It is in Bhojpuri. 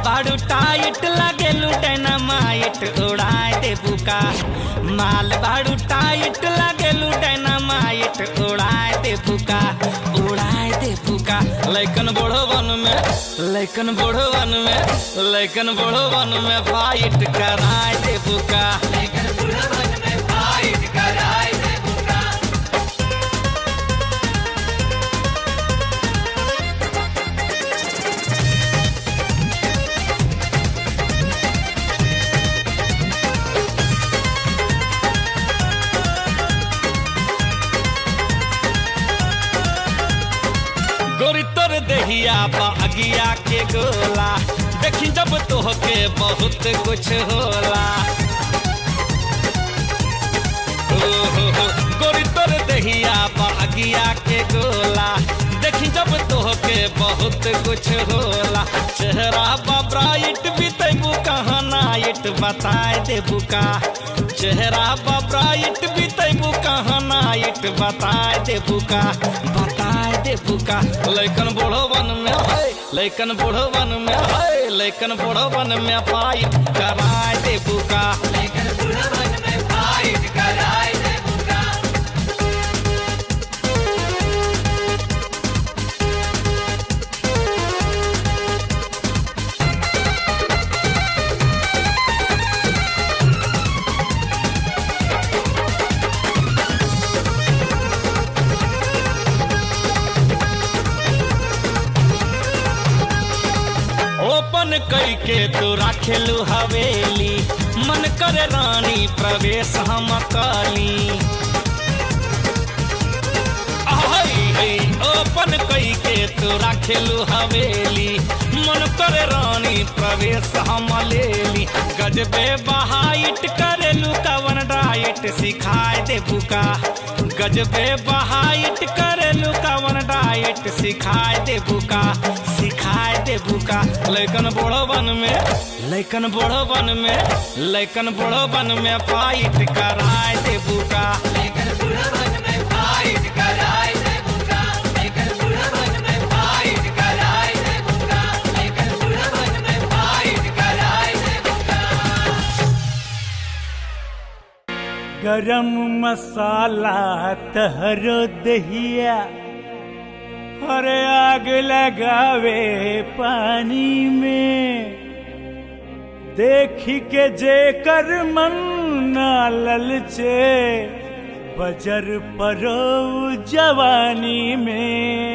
बाड़ू टाइट लगेलू डायनामाइट उड़ाए दे बुका माल बाड़ू टाइट लगेलू डायनामाइट उड़ाए दे बुका उड़ाए दे बुका लैकन बूढ़ो वन में लैकन बूढ़ो वन में लैकन बूढ़ो वन में फाइट कराए दे बुका गोरी तोर देहिया बा अगिया के गोला देखी जब तोहके बहुत कुछ होला हो हो हो गोरी तोर देहिया बा अगिया के गोला देखी जब तोहके बहुत कुछ होला चेहरा बा ब्राइट भी तैबू कहाँ नाइट बताए देबू का चेहरा बा ब्राइट भी तैबू कहाँ नाइट बताए देबू का बताए देबू का लैकन बूढ़ो वन में है लैकन बूढ़ो वन में है लैकन बूढ़ो वन में फाइट कराए देबू का ओपन कई के तू राखेलू हवेली मन करे रानी प्रवेश हम काली आहै, है, ओपन कई के तू राखेलू हवेली मन करे रानी प्रवेश हम लेली गजबे बहाइट करेलू कवन डाइट सिखाए दे बुका गजबे बहाइट करेलू कवन डाइट सिखाए दे बुका सिखाए दे बुका लैकन बूढ़ो वन में लैकन बूढ़ो वन में लैकन बूढ़ो वन में फाइट कराए दे बुका गरम मसाला तहरो दहिया अरे आग लगावे पानी में देखी के जेकर मन ना ललचे बजर परो जवानी में